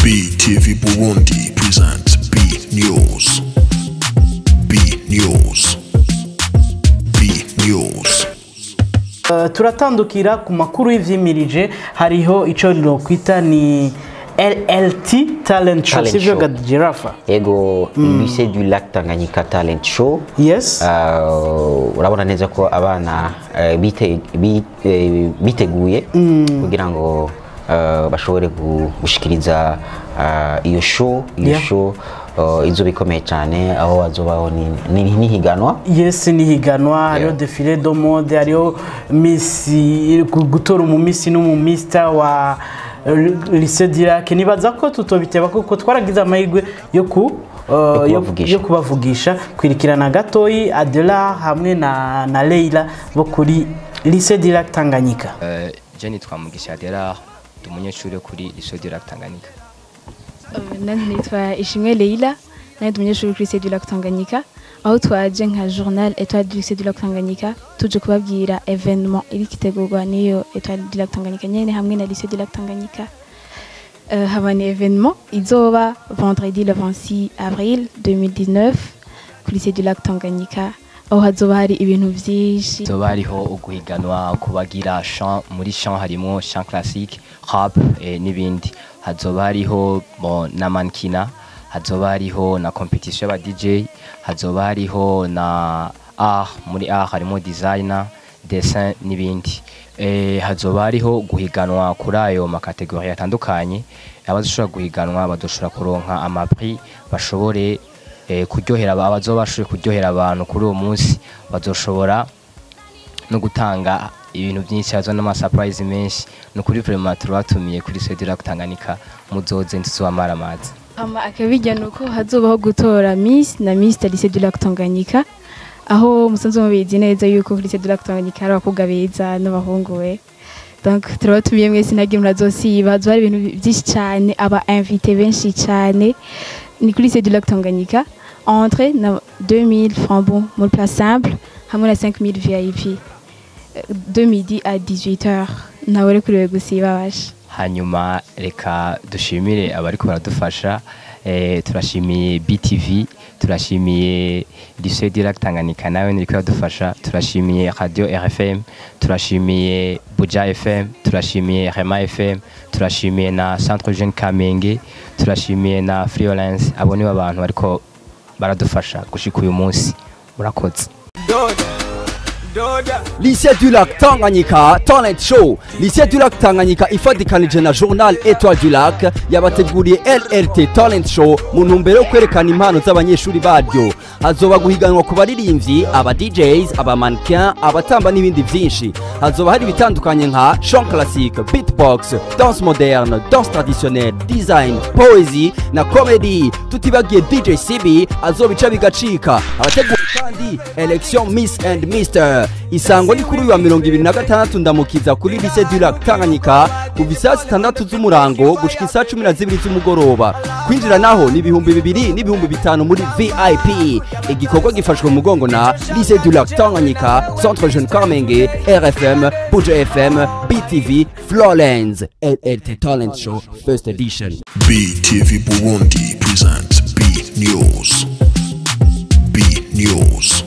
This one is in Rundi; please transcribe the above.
BTV Burundi presents B News. B News. B News. Uh, turatandukira ku makuru y'ivyimirije hariho ico nokwita ni LLT talent show Talent sivyo show. ga girafa ego lycée du lac Tanganyika talent show yes Uh, urabona neza ko abana uh, bite- bi- eh, biteguye kugira ngo uh, bashobore gu- gushikiriza uh, iyo show iyo Yeah. show uh, izoba ikomeye cyane aho hazobaho ni- ni- n'ihiganwa yes ni higanwa hariho defile do mode hariho misi gu- gutora umumisi n'umumista wa lycée d'Irak nibaza ko tutobiteba kuko twaragize amahirwe yo ku uh, yo- kubavugisha. yo kubavugisha kwirikirana gatoyi Adela hamwe na, na Leila bo kuri lycée d'Irak Tanganyika Eh, je nitwa Mugisha Adela ndi umunyeshuri wo kuri lycée du lac Tanganyika nanjye nitwa ishimwe leila nanjye ndi umunyeshuri kuri lycée du lac tanganyika aho twaje nka journal étoile du lycée du lac tanganyika tuje kubabwira evenement iri kitegurwa n'iyo étoile du lac tanganyika nyene hamwe na lycée du lac tanganyika Euh, haba ni evenement izoba vendredi le 26 avril 2019 ku lycée du lac tanganyika aho hazoba hari ibintu vyinshi zoba hariho uguhiganwa kubagira chant muri chant harimo chant classique rap eh, n'ibindi hazoba hariho bon, na mankina hazoba hariho na competition y'aba DJ hazoba hariho na art muri art harimo designer dessin n'ibindi eh, hazoba hariho guhiganwa kuri ayo makategori atandukanye abazoshobora guhiganwa badoshobora kuronka amaprix bashobore eh, kuryohera aba- abazoba bashoboye kuryohera abantu kuri uwo munsi bazoshobora no gutanga ibintu byinshi hazo n'amasurprise menshi ni ukuri vraiment turabatumiye kuri Sedira Tanganyika muzoze ntituzobamara amazi ama akabijya ni uko hazobaho gutora miss na miss de lycée du lac tanganyika aho musanzwe mubizi neza yuko kuri lycée du lac tanganyika hari abakobwa beza n'abahungu we donc turabatumiye mwese ntabwo murazosiba hazoba hari ibintu byinshi cyane aba invité benshi cyane ni kuri lycée du lac tanganyika entre na 2000 francs bon muri place simple hamwe na 5000 vip Euh, de midi à 18h nawe uri kuriwe gusiba basha hanyuma reka dushimire abariko baradufasha eh, turashimiye BTV turashimiye Lycée Direct Tanganyika nawe niriko iradufasha turashimiye Radio RFM turashimiye Buja FM turashimiye Rema FM turashimiye na Centre Jeune Kamenge turashimiye na Freelance abo nibo abantu bariko baradufasha gushika uyu munsi murakoze lycée du lac tanganyika talent show lycée du lac tanganyika ifatikanije na journal étoile du lac yabateguriye lrt talent show mu ntumbero yo kwerekana impano z'abanyeshuri baryo hazoba guhiganwa ku baririmbyi aba djs aba mannequin abatamba n'ibindi byinshi hazoba hari ibitandukanye nka chant classique beatbox danse moderne danse traditionnelle design poesie na comedy tutibagiye dj cb azobica bigacika abategura kandi election miss and mister isango ni kuri uyu wa mirongo ibiri na gatandatu ndamukiza kuri lycée du lac tanganyika kuva isaa sitandatu z'umurango gushika isaa cumi na zibiri z'umugoroba kwinjira naho ni ibihumbi bibiri n'ibihumbi bitanu muri vip igikorwa gifashwe mu mugongo na lycée du lac tanganyika centre jeune kamenge rfm buja fm btv florence llt talent show first edition BTV Burundi presents B News. B News.